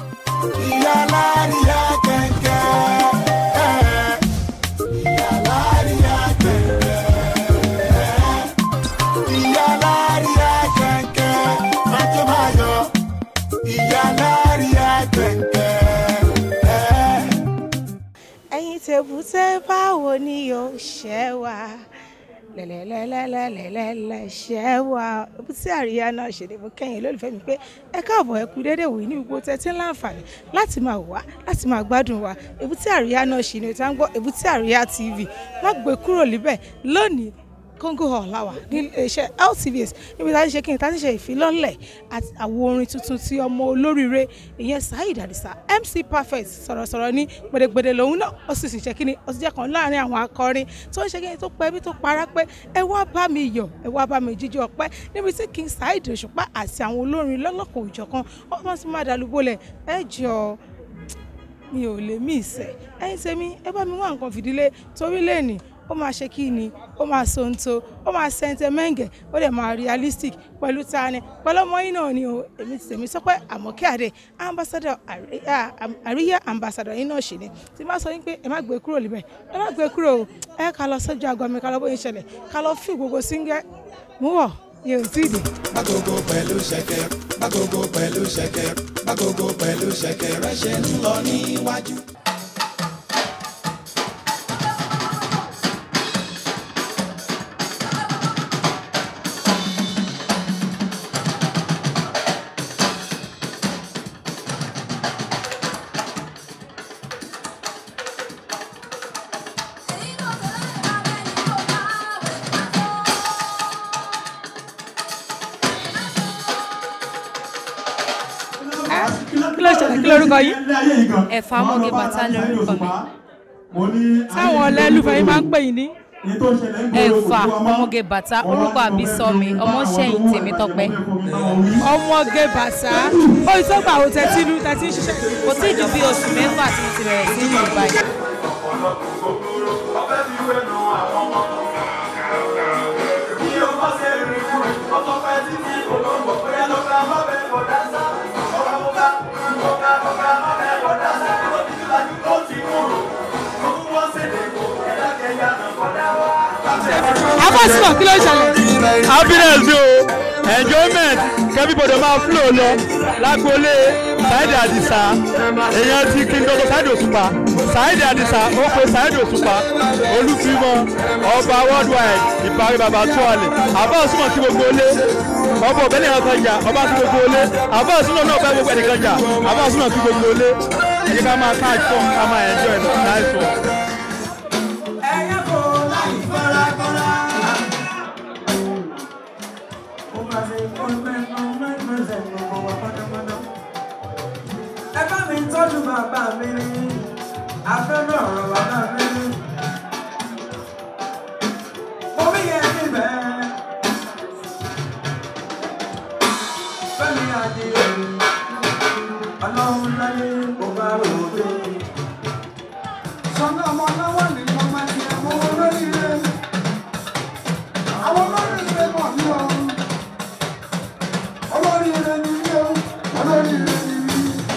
ìyá láríyá kẹ̀kẹ́. ìyá láríyá kẹ̀kẹ́. ìyá láríyá kẹ̀kẹ́. májọ́ máa yọ. ìyá láríyá kẹ̀kẹ́. ẹ̀yin tèbúté báwo ni yóò ṣẹ́ wa lẹ́lẹ́lẹ́lẹ́lẹ́lẹ́lẹ́ ṣẹ́ wa ebúté àríyá náà ṣe ni mo kẹ́yìn lólùfẹ́ mi pé ẹ káàbọ̀ ẹ kú déédéé wòye ní gbogbo tẹ́tí láǹfààní láti máa wá láti máa gbádùn wa ebúté àríyá náà ṣe ni o ta ń gbọ́ ebúté àríyá tv má gbé kúrò níbẹ̀ lónìí kóńgò hall láwà ní iléeṣẹ́ LTVS níbi tá a ti ṣe kí ni tá a ti ṣe ìfilọ́lẹ̀ àti àwọn orin tuntun tí ọmọ olóríire ìyẹn Saheed Adisa MC Perfect sọ̀rọ̀sọ̀rọ̀ ní gbèdégbèdé lòun náà ó sì sì ṣe kí ni ó sì jẹ́ kan láàrin àwọn akọrin tó ń ṣe kí ni tó pẹ́ bí tó para pé ẹ wá bá mi yọ̀ ẹ wá bá mi jíjọ ọpẹ́ níbi tí King Saheed Òṣùpá àti àwọn olórin lọ́lọ́kan òjọ̀kan wọ́n ti máa dàlúbọ̀lẹ̀ ẹ jọ mi ò lè mí ìsẹ̀ ẹ̀yin tèmi ẹ bá mi wá nǹkan fìdílé torí lẹ́nìí ó máa ṣe kí ni ó máa sonto ó máa sentimental ó dẹ̀ máa realistic pẹ̀lú tani pẹ̀lú ọmọ yìí náà ni o èmi ti tèmi sọ pé àmọ́kẹ́ àdé ambassador àríyá àríyá ambassador yìí náà ṣì ni tí má sọ yín pé ẹ má gbé kúrò níbẹ̀ ẹ má gbé kúrò o ẹ ká lọ sọ́jọ́ àgọ́ mi ká lọ bóyá ìṣẹ̀lẹ̀ ká lọ fi gbogbo síngẹ́ mú wọ̀ yẹn ò tí ì dé. Bágogo pẹ̀lú ṣẹ̀kẹ̀, bágogo pẹ̀lú ṣẹ̀kẹ̀, bágogo pẹ̀lú ṣẹ̀kẹ̀ rẹ̀ ṣe ń lọ níwájú. kí ló ṣẹlẹ̀ kí lórúkọ yìí. ẹ̀fà ọmọge bàtà lórúkọ mi táwọn ọlẹ́lúfẹ́ yín máa ń pè yín ní. ẹ̀fà ọmọge bàtà orúkọ àbísọ mi ọmọṣẹ́yìn tèmi tọpẹ́ ọmọge bàṣà ó yìí tó gbà ó tẹ́tí inú tẹ́tí ń ṣiṣẹ́. kò tí ì ju bí oṣù mẹ́fà tí mo ti bẹ̀rẹ̀ sí ní ìbàdàn. afọ́símọ̀ kí ló ṣẹlẹ̀. happiness ni o enjoyment kẹ́bíbọ̀dọ̀ máa flow lọ lágboolé Saheed Adisa èèyàn ti King Dr. Saheed Òṣùpá Saheed Adisa ó pe Saheed Òṣùpá olùfimọ ọba worldwide ìparí bàbá tuwalẹ̀ àbá òsùnmọ̀ sí gbogbo ilé ọba ọ̀bẹ nìkan kan jà ọba sí gbogbo ilé àbá òsùnmọ̀ náà bẹ́ gbogbo ẹnìkan jà àbá òsùnmọ̀ sí gbogbo ilé èyí ká máa catch fun ká máa enjoy nice one. ẹ bá mi tọ́jú bàbá mi ní afẹ́fẹ́ ọ̀rọ̀ bàbá mi ní. mo bí yẹn níbẹ̀. fẹ́mi adìyẹ ọlọ́run láyé kò bá ròde. sọ́nà ọmọ náwó ni mo máa ti àwọn olóríire. àwọn olóríire mọ̀ ní o. olóríire ni mí o. olóríire ni mí.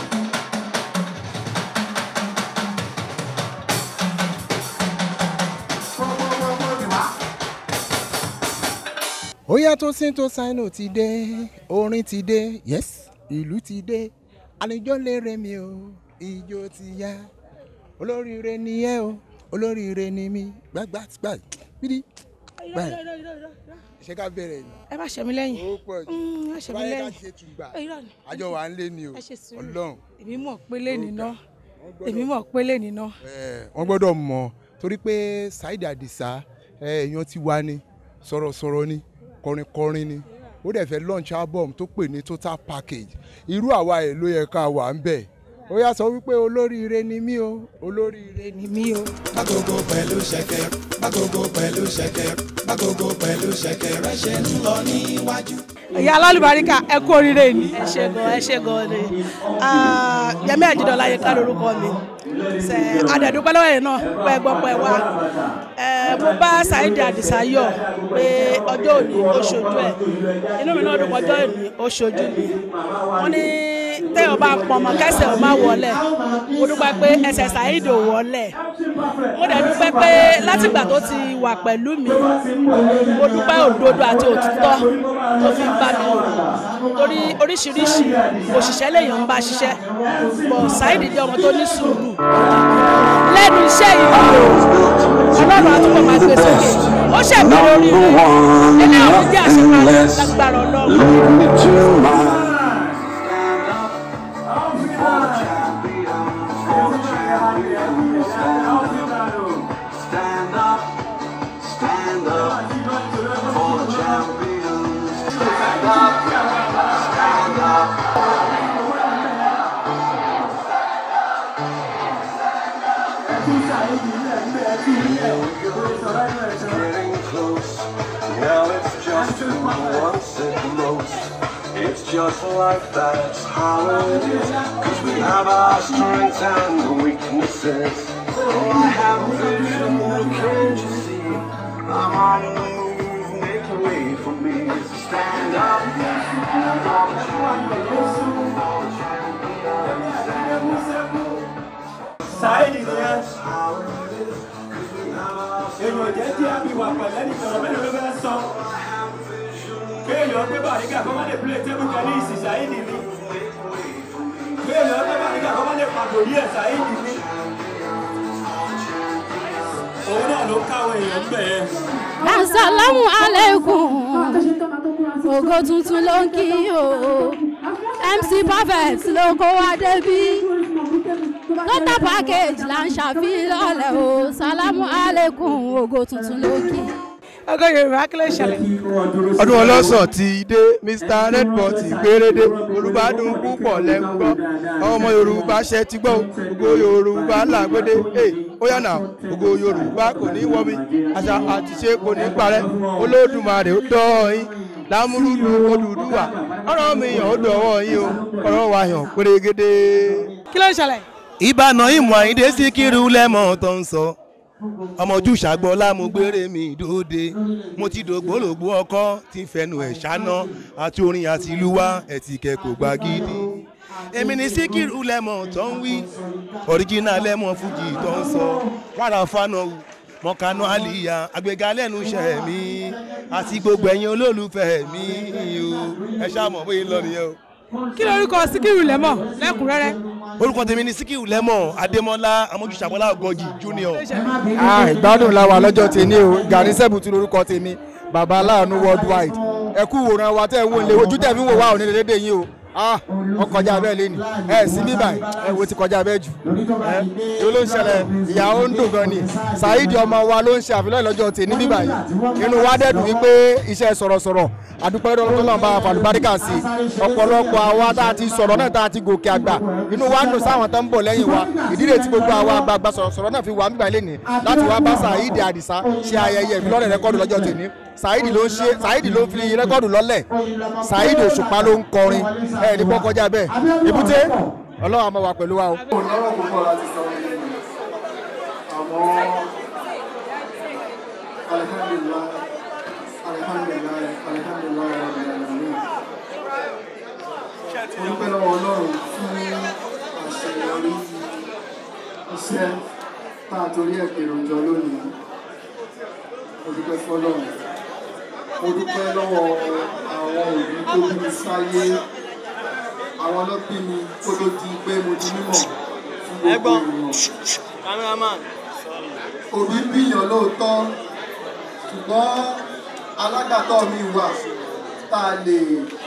ó yá tó sí tó sáínù ti dé orin ti dé yes ìlú ti dé àlejò lérè mi o ijó ti yá olóríire ni ẹ o olóríire ni mi gbàgbà gbà bídí báyìí ṣé ká bẹ̀rẹ̀ ni ẹ má ṣe mí lẹ́yìn. ó pọ̀ jù Mm, ẹ má ṣe mí báyìí ká lẹ́yìn. ṣe tùgbà Ẹ, irọ́ ni. àjọ wà ń lé ni o ẹ ṣe sùúrù. ọlọ́run èmi mọ̀ pé lè níná gbọ́dọ̀- èmi mọ̀ pé lè níná. Eh, wọ́n gbọ́dọ̀ mọ̀ torí pé Saheed Adisa eh, èèyàn ti wá ní sọ̀rọ̀sọ̀rọ̀ ni kọrinkọrin ni ó dẹ̀ fẹ́ launch album tó pè ní total package irú àwa ẹ̀ ló yẹ ká wà ń bẹ̀ ó yá sọ wípé olóríire ni mí o olóríire ni mí o. Bágogo pẹ̀lú ṣẹ̀kẹ̀, bágogo pẹ̀lú ṣẹ̀kẹ̀, bágogo pẹ̀lú ṣẹ̀kẹ̀ rẹ̀ ṣe ń lọ níwájú. ìyá alálùbáríkà ẹ kú oríire ni. ẹ ṣe gan ẹ ṣe gan ni Ah, Yẹmí Àjídọ́lá yẹ ká lórúkọ mi ṣe adẹ̀dúpẹ́ lọ́wọ́ yẹn náà pẹ́ gbọ́ pẹ́ wá Eh, mo bá Saheed Adisa yọ̀ pé ọjọ́ òní ó ṣojú ẹ̀ inú mi náà dùn pé ọjọ́ òní ó ṣojú mi wọ́n ní téèyàn bá pọnmọ kẹsẹ̀ ò má wọlé mo dúpẹ́ pé ẹsẹ̀ Saheed ò wọlé mo dẹ̀ dúpẹ́ pé látìgbà tó ti wà pẹ̀lú mi mo dúpẹ́ òdodo àti òtítọ́ tó fi ń bá mi lò torí oríṣiríṣi òṣìṣẹ́ lèèyàn ń bá ṣiṣẹ́ bọ̀ Saheed jẹ́ ọmọ tó ní sùúrù lẹ́nu iṣẹ́ yìí ọlọ́run àtúbọ̀ máa gbé sókè ó ṣẹ̀bẹ̀rẹ̀ oríire ilé ọ̀hún jẹ́ àṣekára lágbára ọlọ́run. Stand up, stand up for the champions. Stand up, stand up. Getting close. Now it's just who wants it most. It's just like that's how it is. Cause we have our strengths and weaknesses. Oh, I have a vision, can't you see? I'm on the move, make way for me. So stand up. for the champions, for the champions, stand up. Saheed nìyẹn èèyàn jẹ́ tí a bí wà pẹ̀lẹ́ ní sọ̀rọ̀ mélòó ló fẹ́ sọ kéèyàn gbé bàrígà kọ́ máa lè play table tennis Saheed ni kéèyàn gbé bàrígà kọ́ máa lè pàgò yí ẹ̀ Saheed ni òun náà ló káwọn èèyàn ń bẹ̀ yẹn. Assalamu alaikum. Ògo tuntun ló ń kí o. MC Perfect ló kó wa débí. Total package là ń ṣàfihàn o. Salamu alaikum. Ògo tuntun ló ń kí. ọgọ yorùbá kí ló ṣẹlẹ̀. ọdún ọlọ́sàn ti dé mr redbot gbérédé olùbádùn púpọ̀ lẹ́gbọ́ ọmọ yorùbá ṣe ti gbọ́ ògo yorùbá làgbédé ẹ ó yànnà ògo yorùbá kò ní wọ́mi àṣà àtiṣe kò ní parẹ́ olódùmarè ó dọ́ yín lámúrúdù Odùduwà ọ̀rọ̀ mi yàn ó dọ̀wọ́ yín o ọ̀rọ̀ wa yàn pérégedé. kí ló ṣẹlẹ̀. ìbànú ìmọ̀ àyíndé síkírù lẹ́mọ̀ tó ń sọ ọmọ ojú ṣàgbọ́n lámúgbére mi dóde mo ti dògbólògbó ọkọ tí ń fẹnu ẹ̀ ṣáná àti orin àti ìlú wa ẹ̀tìkẹ́ kò gbá gidi èmi ní síkírù lẹ́mọ̀ tó ń wí ọ̀ríjínà lẹ́mọ̀ fújì tó ń sọ wàrà fánà mọ̀kánú àlìyá àgbéga lẹ́nu iṣẹ́ mi àti gbogbo ẹ̀yin olólùfẹ́ mi o ẹ ṣáà mọ̀ bóyá ń lọ nìyẹn o kí lorúkọ síkírù lẹ́mọ̀ lẹ́kùnrẹ́rẹ́. orúkọ tèmi ni síkírù lẹ́mọ̀ adémọ́lá amójúṣàbọ́lá ọgọ́jì junior. Ah, ìgbádùn la wà lọ́jọ́ tèmi o gani sẹ́bùtù lórúkọ tèmi bàbá aláàánú worldwide ẹ kú wòran wa tẹ́ ẹ ń wò lé ojú tẹ̀ fi ń wò wá òní dédé yín o ah wọ́n kọjá bẹ́ẹ̀ lé ní ẹ sí bíbà ẹ wo ti kọjá bẹ́ẹ̀ jù ẹ ló ló ń ṣẹlẹ̀ ìyàwó ń dùn gan ni Saheed ọmọ wa ló ń ṣe àfilọ́ ìlọ́jọ́ tèmi bíbà yìí inú wa dẹ́dùn wípé iṣẹ́ sọ̀rọ̀sọ̀rọ̀ àdúpẹ́ tọ́lọ́mù bá fàlùbáríkà sí ọ̀pọ̀lọpọ̀ àwa tá a ti sọ̀rọ̀ náà tá a ti gòkè àgbà inú wa ń dùn sáwọn tó ń bọ̀ lẹ́yìn wa ìdílé tí gbogbo àwa àgbààgbà sọ̀rọ̀sọ̀rọ̀ náà fi wà nígbà ilé ní láti wá bá Saheed Àdìsá ṣe ayẹyẹ ìfilọ́lẹ̀ rẹ́kọ́dù lọ́jọ́ tèmi Saheed ló ń ṣe Saheed ló ń fi rẹ́kọ́dù lọ́lẹ̀ Saheed Òṣùpá ló ń kọrin ẹ̀ ní bọ́ kọjá bẹ́ẹ̀ èbúté Ọlọ́run á máa wà pẹ̀lú wa o. lọ́rọ̀ púpọ̀ láti sọ àmọ́ alihamdulilayi alihamdulilayi alihamdulilayi alihamdulilayi mo dúpẹ́ lọ́wọ́ Ọlọ́run fún àṣeyọrí iṣẹ́ tá a torí ẹ̀ pèrò jọ lónìí mo dúpẹ́ fọ́lọ́run mo dúpẹ́ lọ́wọ́ àwọn òbí tó bí mi sáyé àwọn ọlọ́bí mi kó tó di pé mo di mímọ̀ fún gbogbo ènìyàn. òbí bíyàn lóòótọ́ ṣùgbọ́n alágbàtọ́ mi wà tá a lè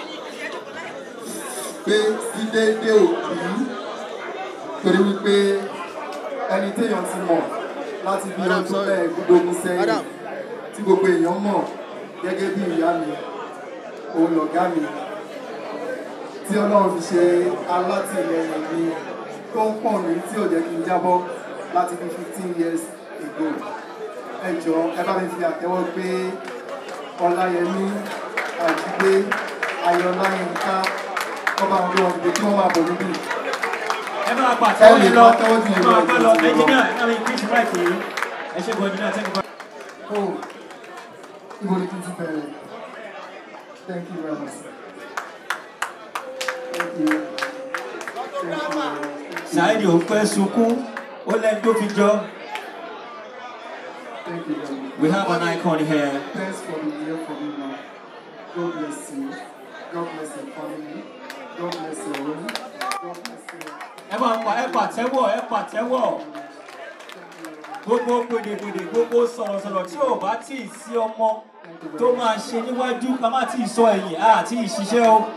gbé sí déédéé òbí torí wípé ẹni téèyàn ti mọ̀ láti bí ọdún mẹ́ẹ̀ẹ́dógún sẹ́yìn tí gbogbo èèyàn mọ̀ gẹ́gẹ́ bí ìyá mi òun lọ̀gá mi tí ọlọ́run fi ṣe alátìlẹyìn mi tó ń pọ̀ mí tí ò jẹ́ kí n jábọ́ láti bí fifteen years ago ẹ jọ ẹ bá mi fi àtẹ́wọ́ gbé ọláyẹmí àjídé ayọ̀láyínká ọba àwọn ọmọ ìdè tí wọ́n máa bọ̀ níbí. ẹ máa pa àtẹ́wọ́ yìí lọ ẹ máa pẹ́ lọ ẹnjìníà ẹ máa increase right yìí ẹ ṣe gbọ́ ẹnjìníà thank you. Oh, ibo ni kí n ti bẹ̀rẹ̀? Thank you very much. Thank you. Saheed ò pẹ́ sunkún ó lẹ́ni tó fi jọ. Thank you very much. We have an icon here. Thanks for being here for me now. God bless you. God bless your family. God bless your home. God bless you. ẹ máa pa ẹ pàtẹ́wọ̀ ẹ pàtẹ́wọ̀ gbogbo gbèdégbèdé gbogbo sọ̀rọ̀sọ̀rọ̀ tí ò bá tí ì sí ọmọ tó máa ṣe níwájú ká má tí ì sọ ẹ̀yìn á tí ì ṣiṣẹ́ o.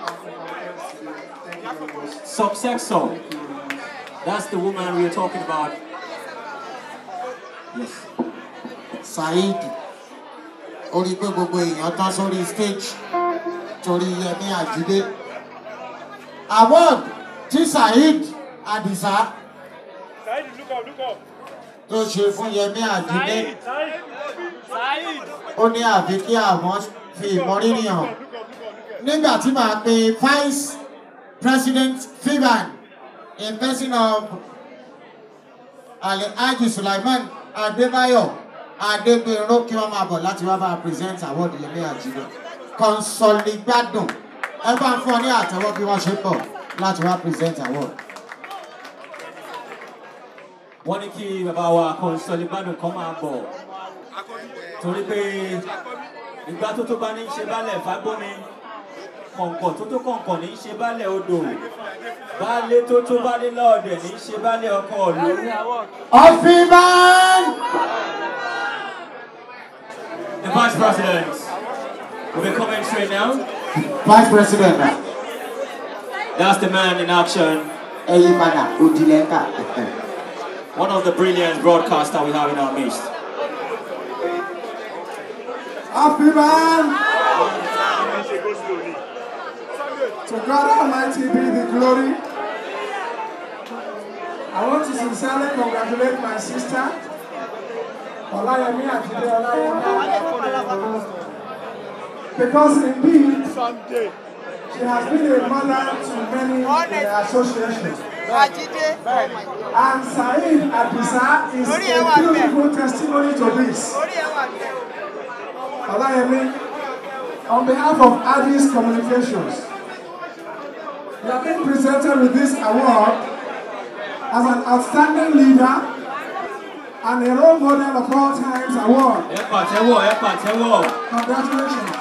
subsexual that's the woman we are talking about. Yes. saheed ó rí i pé gbogbo èèyàn tán sórí stage torí yẹmí àjídé award tí saheed adisa tó ṣe fún yẹmí àjídé ó ní àfi kí àwọn fi ìmọrírì hàn nígbà tí màá pe vice president fiban in person of alhaji sulaiman adébáyọ adégbèrò kí wọn máa bọ láti wá bá a present award yẹmí àjídé kọnsọlígbádùn ẹ bá ń fún ọ ní àtẹwọ bí wọn ṣe ń bọ láti wá present award. wọ́n ní kí bàbá wa kọ́ńsọ́lì gbádùn kan máa bọ̀ torí pé ìgbà tó tó bá ní í ṣe bálẹ̀ fágbóni kọ̀ǹkọ̀ tó tó kọ̀ǹkọ̀ ní í ṣe bálẹ̀ odò baálé tó tó baálé lọ́ọ̀dẹ̀ ní í ṣe bálẹ̀ ọkọ̀ ọ̀lú. ọ̀fìnman. The vice president will be coming straight now. vice president na That's the man in action. ẹyin padà òdìlẹ́ka. One of the brilliant broadcasters we have in our midst. Happy man! To God Almighty be the glory. I want to sincerely congratulate my sister, Olayemi Akide Olayemi. Because indeed, she has been a mother to many in the association. And Saeed Adisa is a beautiful testimony to this. Olayemi, on behalf of Addis Communications, you have been presented with this award as an outstanding leader and a role model of all times award. Ẹ pàtẹ́wọ̀ ẹ pàtẹ́wọ̀. Congratulations.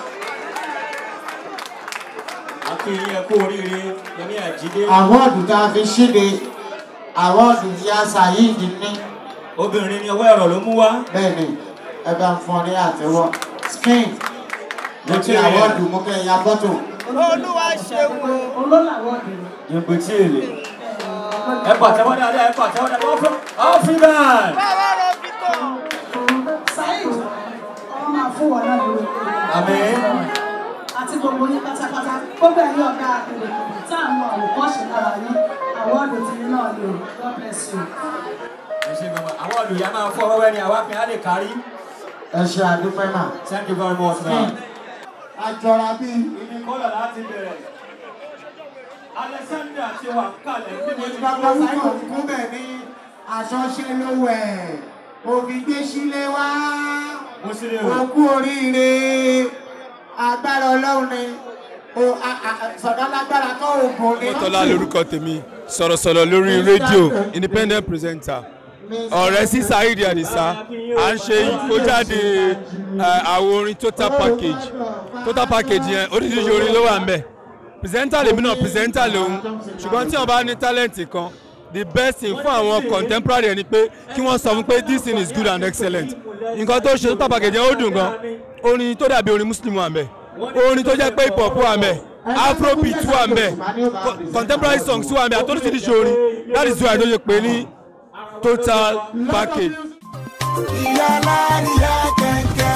Akínyìn ẹ kú oríire Yẹmí Àjídé. àwọ́ọ̀dù tá a fi ṣíde àwọ́ọ̀dù ìyá saheed ní. Obìnrin ni ọwọ́ ẹ̀rọ ló mú wá. bẹ́ẹ̀ni ẹ bá ń fún ọ ní àtẹwọ́ skin ló ti Material. àwọ́ọ̀dù mú kẹ́ ya fọ́tò. olúwa ṣeun o. olólàwọ̀dì. Yẹ̀pẹ̀ tí èlé. Ẹ pàtẹ́wọ́ dáadáa ẹ pàtẹ́wọ́ dáadáa. Wọ́n fún Afriman. báwa rọ bí tó. saheed ọmọ máa fún wọn náà lórí. Àmín. àti gbogbo yín pátápátá gbogbo ẹ̀yin ọ̀gá àpèrè tá à ń mọ àwòkọ́ṣe lára yín àwọ̀dù tí yín náà ni o god bless you. Ẹ ṣe gbọ́dọ̀ àwọn olùyà máa fọ́ wẹ́wẹ́ ni àwa fi á lè kárí. ẹ ṣe àdúpẹ́ náà. Thank you very much man. àjọra bíi. Ibi kọ́lọ̀ láti bẹ̀rẹ̀. Alexander ti wà kálẹ̀ níbi tí bàbá sáyọ̀ kú bẹ̀ ní àṣọṣe ló wẹ̀ òfin gbé sílé wá Mo sì lè rò. òkú oríire agbára ọlọ́run ni o- a- a- sọ̀dọ̀ lágbára tó oògùn ni. Mọ́tọ́lá lorúkọ tèmi sọ̀rọ̀sọ̀rọ̀ lórí rédíò independent presenter ọ̀rẹ́ sí Saheed Adisa à ń ṣe ìkójáde eh, àwo orin total package total package yẹn oríṣiríṣi orin ló wà ń bẹ̀ presenter lèmi náà presenter lòun ṣùgbọ́n tí wọ́n bá ní talent kan the best thing fún àwọn contemporary ẹni pé kí wọ́n sọ fún pé this thing is good and excellent nǹkan tó ṣe total package yẹn ó dùn gan orin tó dàbí orin muslim wà ń bẹ̀ orin tó jẹ́ pé hip hop wà ń bẹ̀ afrobeat wà ń bẹ̀ co- contemporary songs wà ń bẹ̀ àtòríṣiríṣi orin that is why tó ṣe pé ní total package. ìyá láríyá kẹ̀kẹ́.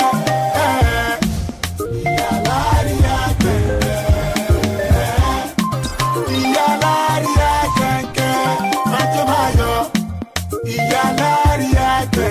ìyá láríyá kẹ̀kẹ́. ìyá láríyá kẹ̀kẹ́. májò máa yọ. ìyá láríyá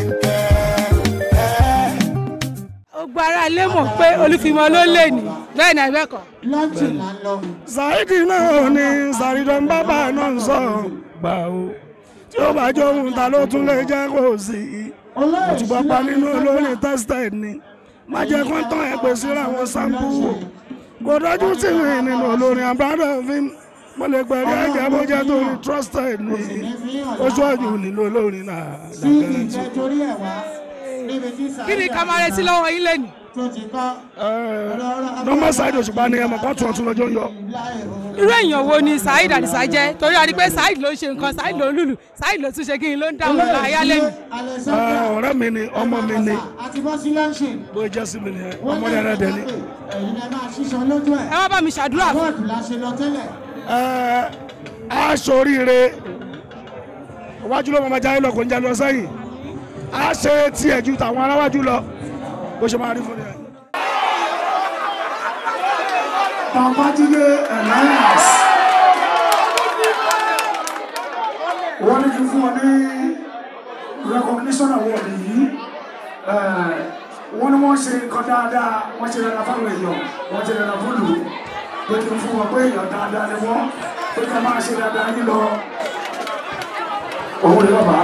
kẹ̀kẹ́. gbogbo ara ilé mọ̀ pé olúfimọ́ ló lè ní bẹ́ẹ̀ ni àbẹ́kọ̀. lọ́jì là ń lọ. Saidi náà ni Sàrídọ́n bábà náà ń sọ gbà o tí ó bá jọ ohun ta ló tún lè jẹ́ kó sí i òtúbọ̀ pa nínú olórin tested ni má jẹ́ kó tán ẹ pè síra àwọn sample wò kò dájú sí mi nínú olórin I'm proud of him mo lè gbẹ̀rí ẹ̀jẹ̀ bó jẹ́ tó ní trusted ní oṣù ọ̀yùn nílò olórin náà lágbára tí. torí ẹ̀ wá níbi tí kí ni ká máa retí lọ́wọ́ yín lẹ́nu. tó ti kọ́ nọ́mbà sáìdì òṣùpá ni ẹ̀mọ̀ pàtó ọ̀tún lọ́jọ́ yọ. irú èèyàn wo ni saheed adisa jẹ́ torí a rí pé saheed ló ń ṣe nǹkan saheed ló ń lùlù saheed ló tún ṣe kí n ló ń dáhùn láyá lẹ́nu. ọ̀rẹ́ mi ni ọmọ mi ni àti bọ́ sí lọ́ńṣìn bó jẹ́ sí mi nìyẹn ọmọ rẹ̀ rẹ̀ dẹ̀ ni. ẹ̀yin ẹ máa ṣíṣan lójú ẹ̀. ẹ wá bá mi ṣàdúrà fún. bọ́ọ̀dù la ṣe lọ tẹ́lẹ̀. a ṣoríire iwájú ló máa jáde lọ kò ń jáde lọ sẹ́yìn a ṣe tiẹ̀ ju tàwọn aráwájú lọ bó ṣe máa rí fún yẹn. Babájídé Alliance. Wọ́n ní kí n fún wọn ní recognition award yìí. Eh, Wọ́n ní wọ́n ṣe nǹkan dáadáa, wọ́n ṣe dáadáa fáwọn èèyàn, wọ́n ṣe dáadáa fún lù. Pé kí n fún wọn pé èèyàn dáadáa ni wọ́n, pé ká máa ṣe dáadáa yín lọ. Òun ni bàbá.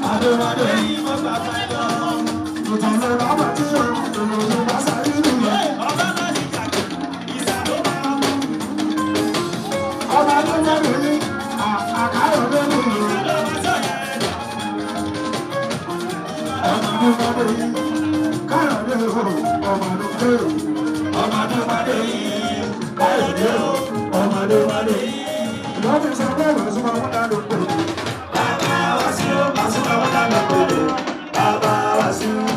Adéwálé yìí mo gbà fẹ́ lọ. Tuntun ló bá bọ̀ tí o, èlò ló bá sáré lù yẹ. Ọba náà ní jàdé, ìsà ló bá mú. Ọba tó wọ́n lè ní àkàrọ̀ lórí ìlú. Ọba tó wọ́n lè ní káyọ̀ lé o, ọba tó lé o. Ọba tó wọ́n lè ní káyọ̀ lé o, ọba tó wọ́n lè ní. Lọ́ọ̀fì sọ pé ìwé súnmọ́ wọn dá ló pè é. Bàbá wa sí o, màsúmọ́ wọn dá ló pè é. Bàbá wa sí o.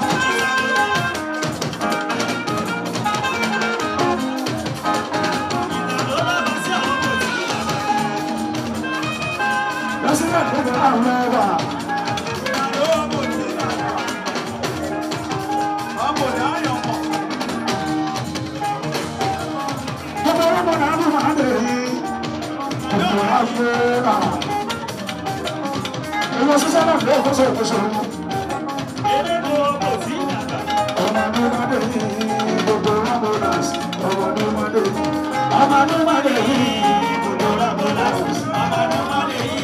Lọ́sílẹ̀ tó bẹ̀rẹ̀ àwọn ẹwà. Gbogbo ọlọ́mọ náà ló máa lè yí. Gbogbo àfẹ́rà. Ìwọ sísẹ́ náà ló kó sóò kóso. Ọmọ ló máa lè yí. Gbogbo ọlọ́mọ náà sí. Ọmọ ló máa lè yí. Ọmọ ló máa lè yí. Gbogbo ọlọ́mọ náà sí. Ọmọ ló máa lè yí.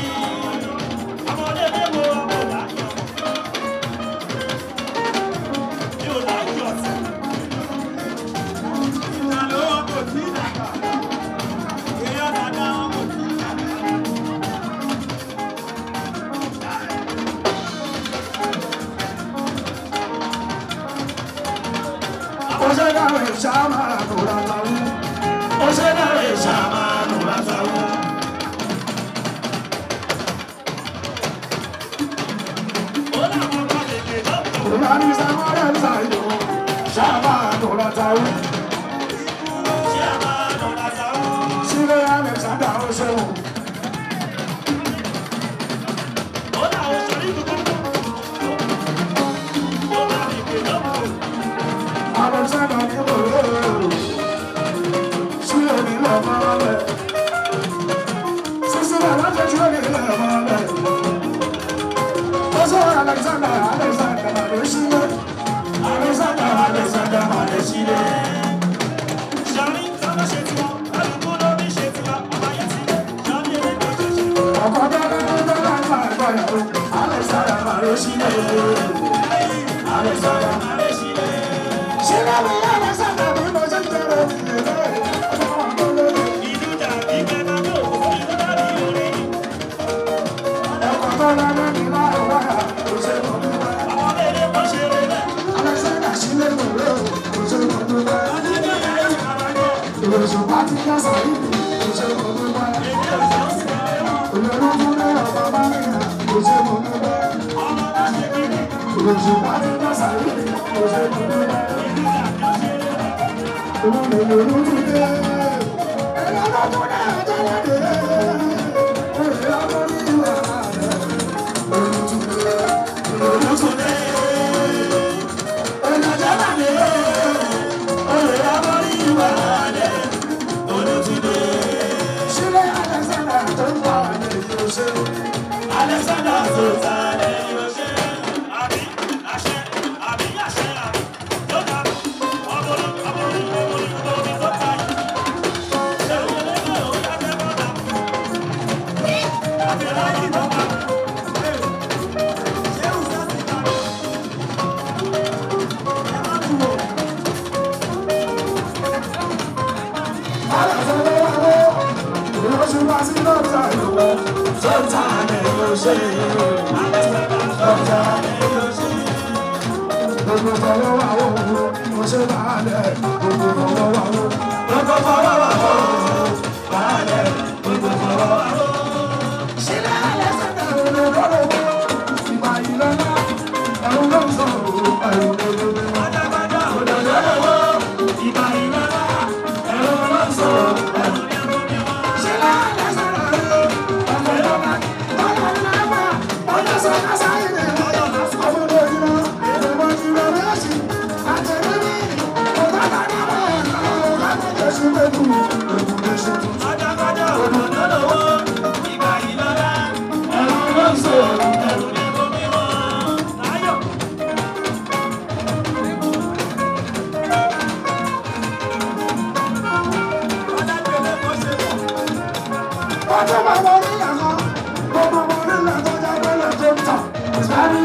Oṣèdáwé ṣáàmà lóra táwọn. Oṣèdáwé ṣáàmà lóra táwọn. Olùdarí Sàmọ́rẹ́ Ṣàyò ṣáàmà lóra táwọn. Sílé Alexander Oṣèwọ̀n. Alexander ní bòrò. Sílé ní lọ́mọ́lẹ̀. Sísílẹ̀ láti ṣe ní lọ́mọ́lẹ̀. Oṣù Alexander Alexander Màdé sílé. Alexander Alexander Màdé sílé. Ọkọ̀ dáná tó dáná ń bá ẹ̀kọ́ yàrá. Alexander Màdé sílé. Alexander Màdé sílé. Sílé mi Alexander bí mo ṣe ń tẹ̀lé ìdílé. Ọkọ̀ tó dáná ní láàrú wáyà. Kò ṣe mọ̀ ní wáyà. Alexander sílé mi rè o. Kò ṣe mọ̀ ní wáyà. Ìròyìn bá ti yá sàrí. Kò ṣe mọ̀ ní wáyà. Olórí fún ní ọ̀pá bá mi rà. Kò ṣe mọ̀ ní wáyà. Ìròyìn bá ti yá sàrí. Kò ṣe mọ̀ ní wáyà. Alexander Zotale, Abi, Ashe, Abi, Ashe, Gbogbo fọwọ́ wà wò ó, mo ṣe bàálẹ̀. Gbogbo fọwọ́ wà wò ó, gbogbo fọwọ́ wà wò ó, bàálẹ̀. Gbogbo fọwọ́ wà wò ó. Sílẹ̀ alẹ́ sẹ́dá òde lọ́rọ̀ wò ó. Ìgbà yìí lọ́lá, ẹ̀rù ló ń sọ òru, ẹ̀rù ló ń lò. Adágbádá òde lọ́rọ̀ wò ó. Ìgbà yìí lọ́lá, ẹ̀rù ló ń sọ òru, ẹ̀rù ló ń lò. Sílẹ̀ alẹ́ sẹ́dá òde, ọ̀fẹ́ lọ́lá, bọ́lá ńlá wà, ọjọ́ sọ kásáyé ni ọjọ́ ọmọdé yìí lọ, ìjọba ti rẹ̀ lọ́sí, àtẹ̀lẹ́bí, ọ̀gá bàbá wà, ọ̀gá bàbá ṣe lẹ́kù, ẹ̀kú lè ṣe tuntun. Adágbádá òde lọ́rọ̀ wò ó. Ìgbà yìí lọ́lá, ẹ̀rù ló ń sọ òru, ẹ̀rù ló ń lò. Ayọ̀. Ọjọ́ máa wọ orí ẹ̀kọ́, gbogbo ọmọ orílẹ̀ tó jẹ́ pẹ́lẹ̀ tó ń tàn. Ìsìlámì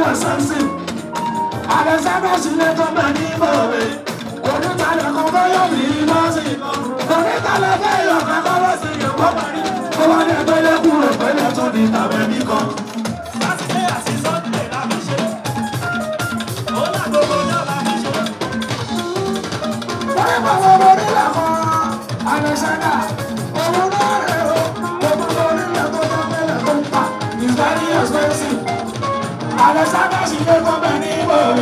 Alexander sílẹ̀ tó bẹ̀ ní ìbòwe. Onítàlẹ̀ kan fẹ́ yọ̀ mí lọ́sìn. Onítàlẹ̀ fẹ́ yọ̀ kankan lọ́sìn yóò kọ́ parí. Ó wá ní ẹgbẹ́lẹ́ kúrò pẹ́lẹ́ tó ní tàbẹ́ mi kan. Sátidé àti Sọ́ndé la fi ṣe. Ó lágbogbo náà la fi ṣe. Wọ́n ní bàbá mo ní lẹ́kọ̀ọ́. Alexander, owó náà rẹ̀ o. Gbogbo orí ilẹ̀ tó tó pẹ́lẹ̀ tó ń pa. It's very expensive. Alexander sì lé tó bẹ̀ ní ìbòwe.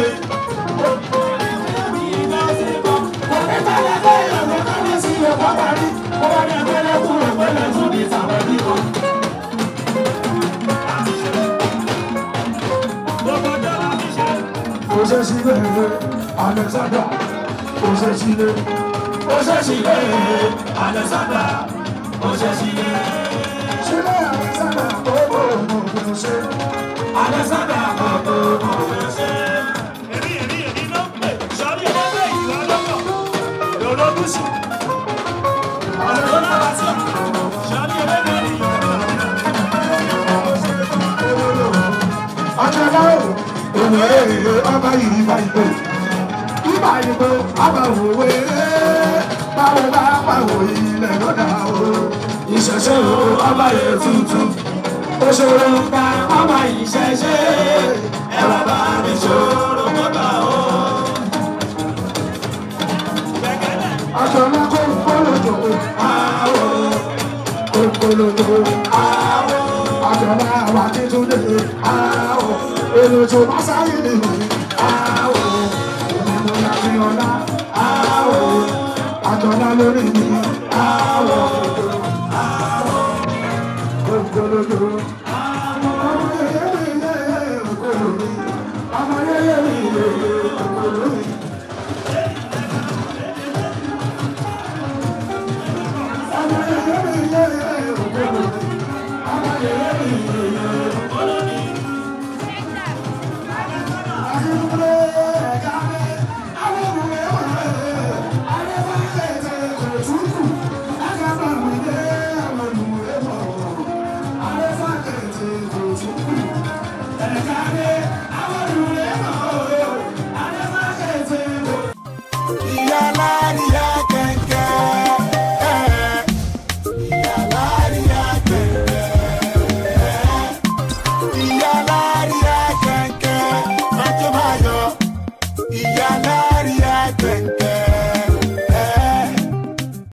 Osesile, Alexander, Osesile, Osesile, Alexander, Osesile. Sile Alexander, oh oh oh, Ose. Alexander, oh oh oh, Ose. Èmi èmi èmi ló ń pè, sọ́rí ẹgbẹ́ ìwà lọ́kọ̀, lọ́dọ̀ gúúsù. Ọ̀dọ̀ náà wá sí, sọ́rí ẹgbẹ́ ìwà ọjọ́ náà òwe ọba yìí bá ìpè ìbá ìpè ọba òwe báwo bá pàwò ilẹ̀ lọ́dà o ìṣẹ̀ṣẹ̀ o ọba yẹn tuntun òṣèré ká ọba ìṣẹ̀ṣẹ̀ ẹ wá bá mi ṣòro mọ́ta o. ọjọ́ náà kó kólódò àwọ̀ kó kólódò àwọ̀ ọjọ́ náà wà títúndé àwọ̀ èlò tó bá sáyé nìyí àwọ̀ òmìnira láti ọ̀la àwọ̀ àjọ̀lá lórí mi àwọ̀ àwọ̀ kòkòrò ọmọ yẹyẹ mi yẹ kòkòrò mi ọmọ yẹyẹ mi yẹ kòkòrò mi.